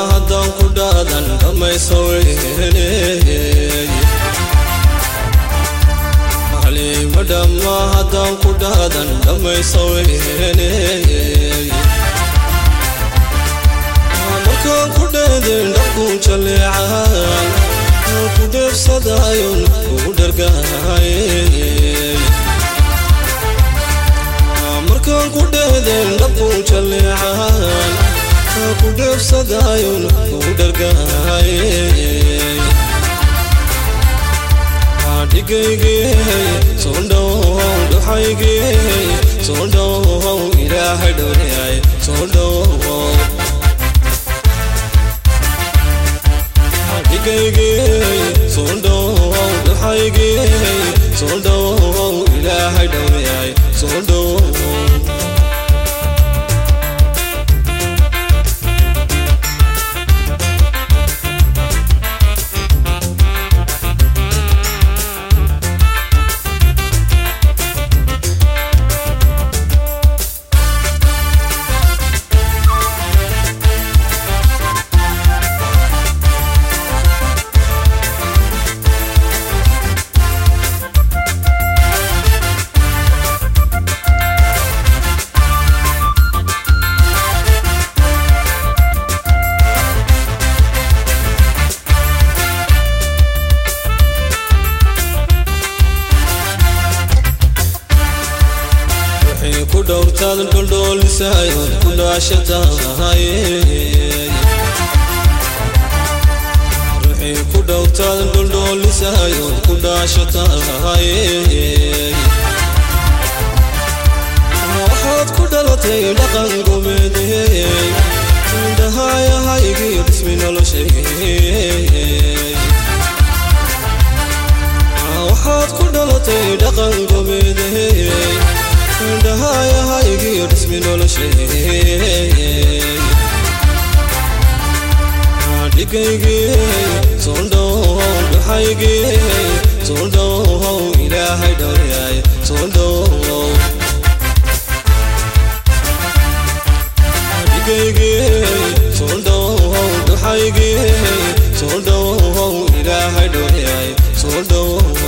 haddaan ku dhaadan dhammaysaweyney halima dhamma haddaan ku dhaadan dhammaysaweyney markaan ku dheedeen dhabkuu jaleecaan ku dheefsadaayon ugu dhargaayey markaan ku dheedeen dhabkuu jaleecaan ku dheefsadaayon ugu dhargaayey dhigaygey soo dhowow dhuxaygey soo dhowow ilaahay dhowriyay soo dhowow dhigaygey soo dhowow dhuxaygey soo dhowow ilaahay dhowriyay soo dhowow ku dhowrtaad dholdhoolisayo ku dhaashatahay ruuxii ku dhowrtaad dholdhoolisayo ku dhaashatahay waxaad ku dhalatay dhaqan gobeedey indhahayahaygii dhismi noloshay waxaad ku dhalatay dhaqan gobeedey indhahayahaygiyo dhismi noloshay dhigaygey soo dhowow dhuxaygey soo dhowow ilaahay dhowriyay soo dhowow dhigaygey soo dhowow dhuxaygey soo dhowow ilaahay dhowriyay soo dhowow